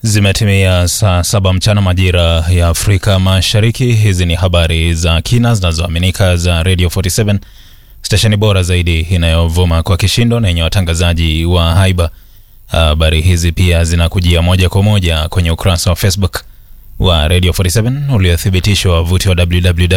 Zimetimia saa saba mchana majira ya Afrika Mashariki. Hizi ni habari za kina zinazoaminika za Radio 47 stesheni bora zaidi inayovuma kwa kishindo na yenye watangazaji wa haiba. Habari hizi pia zinakujia moja kwa moja kwenye ukurasa wa Facebook wa Radio 47 uliothibitishwa wavuti wa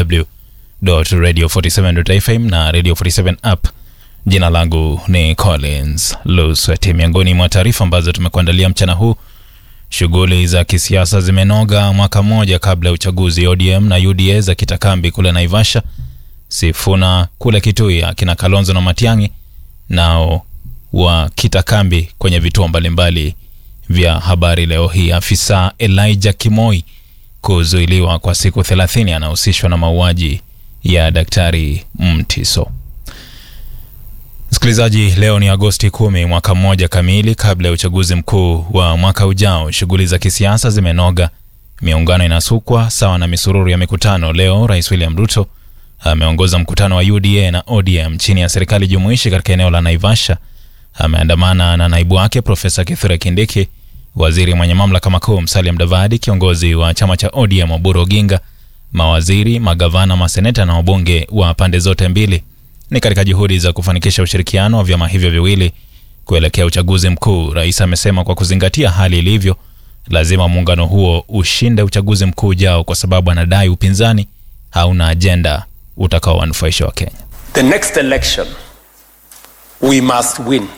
www.radio47.fm na Radio 47 app. Jina langu ni Collins Lusweti. Miongoni mwa taarifa ambazo tumekuandalia mchana huu Shughuli za kisiasa zimenoga mwaka mmoja kabla ya uchaguzi. ODM na UDA za kitakambi kule Naivasha, Sifuna kule Kitui, akina Kalonzo na Matiang'i nao wa kitakambi kwenye vituo mbalimbali vya habari leo hii. Afisa Elijah Kimoi kuzuiliwa kwa siku 30 anahusishwa na mauaji ya Daktari Mtiso. Msikilizaji, leo ni Agosti kumi, mwaka mmoja kamili kabla ya uchaguzi mkuu wa mwaka ujao. Shughuli za kisiasa zimenoga, miungano inasukwa sawa na misururu ya mikutano. Leo Rais William Ruto ameongoza mkutano wa UDA na ODM chini ya serikali jumuishi katika eneo la Naivasha. Ameandamana na naibu wake Profesa Kithure Kindiki, waziri mwenye mamlaka makuu Musalia Mudavadi, kiongozi wa chama cha ODM Oburu Oginga, mawaziri, magavana, maseneta na wabunge wa pande zote mbili ni katika juhudi za kufanikisha ushirikiano wa vyama hivyo viwili kuelekea uchaguzi mkuu. Rais amesema kwa kuzingatia hali ilivyo, lazima muungano huo ushinde uchaguzi mkuu ujao, kwa sababu anadai upinzani hauna ajenda utakaowanufaisha wa Kenya. The next election we must win.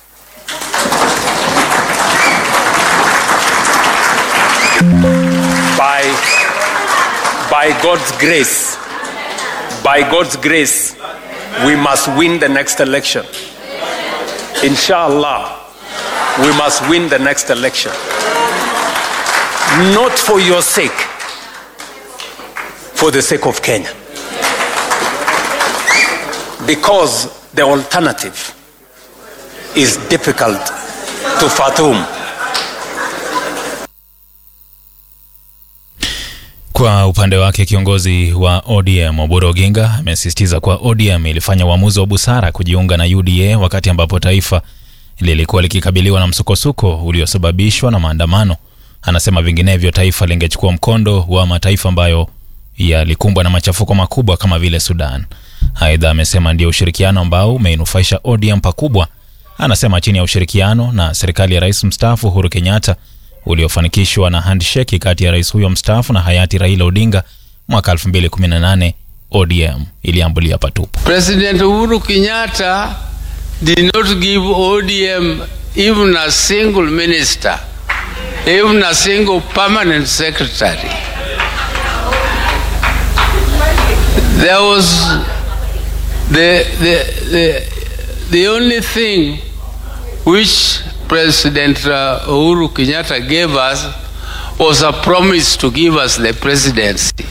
By, by God's grace, by God's grace, we must win the next election. Inshallah, we must win the next election. Not for your sake, for the sake of Kenya. Because the alternative is difficult to fathom. Kwa upande wake kiongozi wa ODM Oburu Oginga amesisitiza kuwa ODM ilifanya uamuzi wa busara kujiunga na UDA wakati ambapo taifa lilikuwa likikabiliwa na msukosuko uliosababishwa na maandamano. Anasema vinginevyo taifa lingechukua mkondo wa mataifa ambayo yalikumbwa na machafuko makubwa kama vile Sudan. Aidha, amesema ndio ushirikiano ambao umeinufaisha ODM pakubwa. Anasema chini ya ushirikiano na serikali ya rais mstaafu Uhuru Kenyatta uliofanikishwa na handshake kati ya rais huyo mstaafu na hayati Raila Odinga mwaka 2018 ODM iliambulia patupu. President Uhuru Kenyatta did not give ODM even a single minister, even a single permanent secretary. There was the, the, the, the only thing which President uh, Uhuru Kenyatta gave us was a promise to give us the presidency.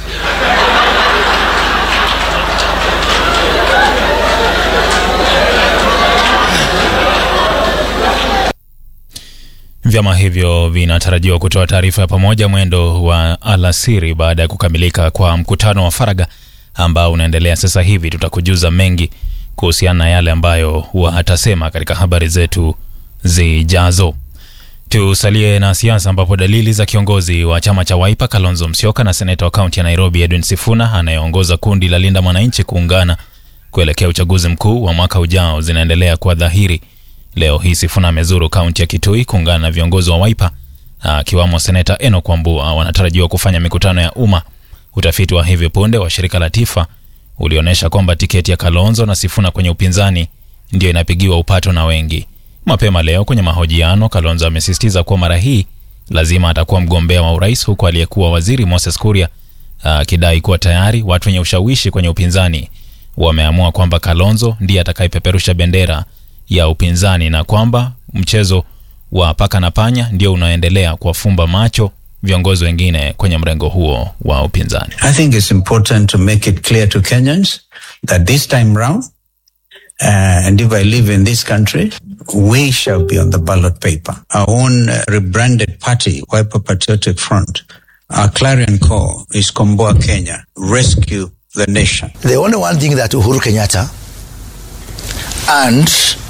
Vyama hivyo vinatarajiwa kutoa taarifa ya pamoja mwendo wa alasiri baada ya kukamilika kwa mkutano wa faragha ambao unaendelea sasa hivi. Tutakujuza mengi kuhusiana na yale ambayo watasema katika habari zetu zijazo. Tusalie na siasa ambapo dalili za kiongozi wa chama cha Wiper Kalonzo Musyoka na seneta wa kaunti ya Nairobi Edwin Sifuna anayeongoza kundi la Linda Mwananchi kuungana kuelekea uchaguzi mkuu wa mwaka ujao zinaendelea kuwa dhahiri. Leo hii Sifuna amezuru kaunti ya Kitui kuungana na viongozi wa Wiper akiwamo seneta Enock Wambua. Wanatarajiwa kufanya mikutano ya umma. Utafiti wa hivi punde wa shirika la Tifa ulionyesha kwamba tiketi ya Kalonzo na Sifuna kwenye upinzani ndio inapigiwa upato na wengi. Mapema leo kwenye mahojiano, Kalonzo amesisitiza kuwa mara hii lazima atakuwa mgombea wa urais, huku aliyekuwa waziri Moses Kuria akidai kuwa tayari watu wenye ushawishi kwenye upinzani wameamua kwamba Kalonzo ndiye atakayepeperusha bendera ya upinzani na kwamba mchezo wa paka na panya ndio unaoendelea kuwafumba macho viongozi wengine kwenye mrengo huo wa upinzani. I think it's important to make it clear to Kenyans that this time round Uh, and if I live in this country, we shall be on the ballot paper. Our own uh, rebranded party, Wiper Patriotic Front, our clarion call is Komboa Kenya, rescue the nation. The only one thing that Uhuru Kenyatta and